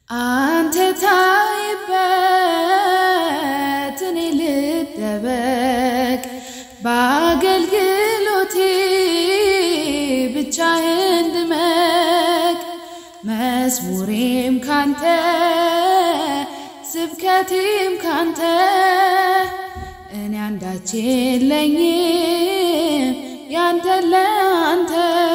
አንተ ታይበት እኔ ልደበቅ በአገልግሎቴ ብቻህን ድመቅ መዝሙሬም ካንተ ስብከቴም ካንተ እኔ አንዳች የለኝም ያንተ ለአንተ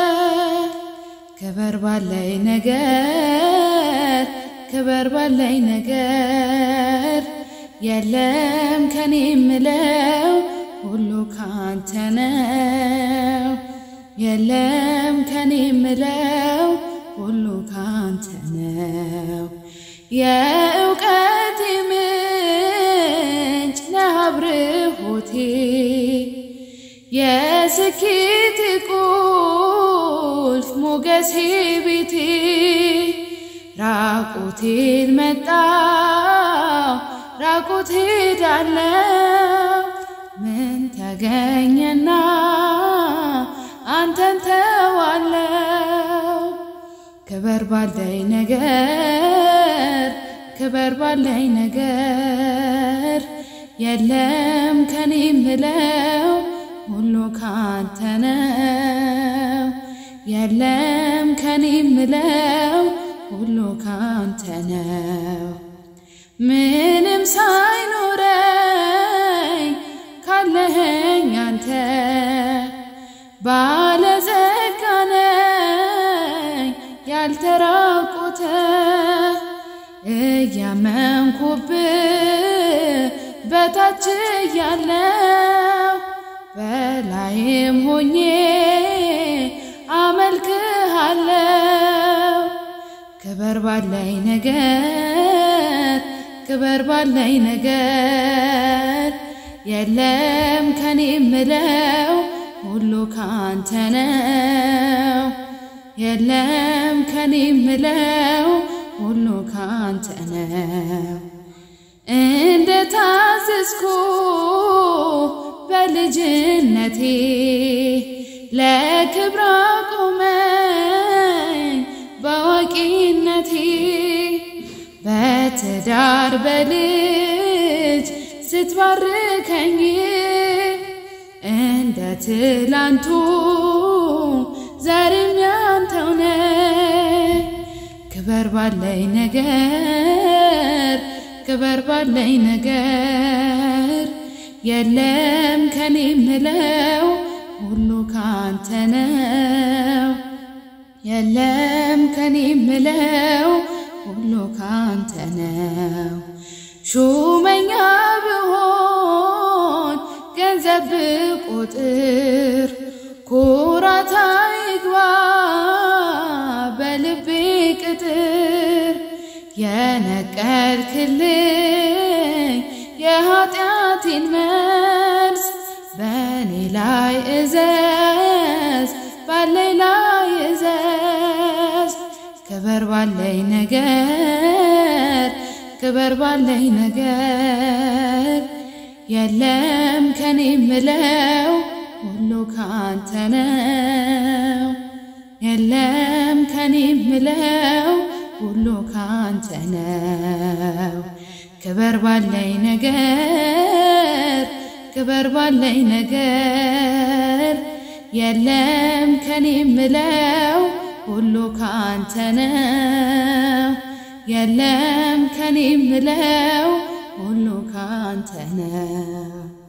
ክበር ባለኝ ነገር ክበር ባለኝ ነገር የለም ከኔ ምለው ሁሉ ካንተ ነው። የለም ከኔ ምለው ሁሉ ካንተ ነው። የእውቀቴ ምንጭ ነህ አብርሆቴ የስኬቴ ቁልፍ ሞገሴ ቤቴ ራቁቴን መጣው ራቁቴ ዳለው ምን ተገኘና አንተን ተዋለው ክበር ባለኝ ነገር ክበር ባለኝ ነገር የለም ከኔ ምለው ሁሉ ካንተ ነው። የለም ከኔ ምለው ሁሉ ካንተ ነው። ምንም ሳይኖረኝ ካለኸኝ አንተ ባለጸጋ ነኝ ያልተራቆተ እያመንኩብህ በታች ያለው በላይም ሆኜ አመልክሃለው። ክበር ባለኝ ነገር ክበር ባለኝ ነገር የለም ከኔ ምለው ሁሉ ካንተ ነው። የለም ከኔ ምለው ሁሉ ካንተ ነው። እንደ ታዘዝኩ በልጅነቴ ለክብር አቆመኝ በአዋቂነቴ በትዳር በልጅ ስትባርከኝ እንደ ትላንቱ ዛሬም ያንተው ነህ። ክበር ባለኝ ነገር ክበር ባለኝ ነገር የለም ከኔ ምለው ሁሉ ካንተ ነው። የለም ከኔ ምለው ሁሉ ካንተ ነው። ሹመኛ ብሆን ገንዘብ ብቆጥር ኩራት አይግባ በልቤ ቅጥር የነቀልክልኝ የኃጢአቴን መርዝ በእኔ ላይ እዘዝ ባለኝ ላይ እዘዝ ክበር ባለኝ ነገር ክበር ባለኝ ነገር የለም ከኔ ምለው ሁሉ ካንተ ነው። የለም ከኔ ምለው ሁሉ ካንተ ነው። ክበር ባለኝ ነገር ክበር ባለኝ ነገር የለም ከኔ ምለው ሁሉ ካንተ ነው። የለም ከኔ ምለው ሁሉ ካንተ ነው።